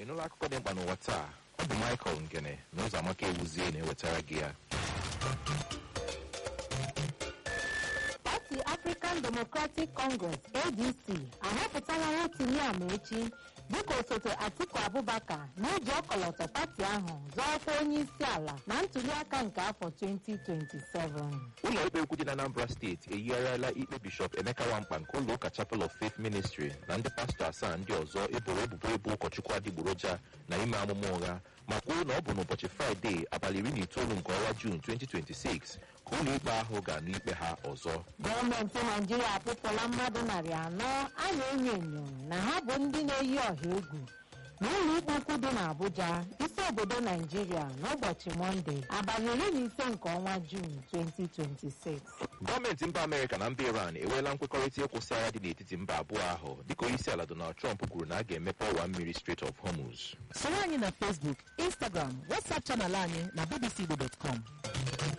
ịnụla akụkọ dị mkpa n'ụwa taa ọ bụ michael ngene na ụzọ amaka ewuzie na-ewetara gị ya pati african democratic congress adc ahọpụtala rotimi amaechi dịka osote atiku abubakar n'ụjọ ọkọlọtọ pati ahụ zọọkwa onye isi ala na ntuliaka nke afọ 2027 ụlọ ikpe ukwu dị na anambra steeti eyigharịala ikpe bishọp emeka nwamkpa nke ụlọ ụka chapel of faith ministry na ndị pastọ asaa ndị ọzọ eboro ebubo ịbụ ụkọchukwu adịgboroja na ime amụma ụgha ma kwuo na ọ bụ n'ụbọchị fraịde abalị iri na itoolu nke ọnwa juun 2026 ka ụlọ ikpe ahụ ga-anụ ikpe ha ọzọ gọọmenti naijiria apụpụla mmadụ narị anọ a na-enyo enyo na ha bụ ndị na-eyi ọha egwu n'ụlọ ikpe ukwu dị n'abuja isi obodo naijiria n'ụbọchị mọnde abalị iri na ise nke ọnwa juun 2026 gọọmenti mba amerịka na mba iran enweela nkwekọrịta ịkwụsị agha dị n'etiti mba abụọ ahụ dịka onye isi ala donald trump kwuru na a ga-emepe ọwa mmiri strait of hormuz soro anyị na facebook instagram whatsapp chanel anyị na bbcigbo.com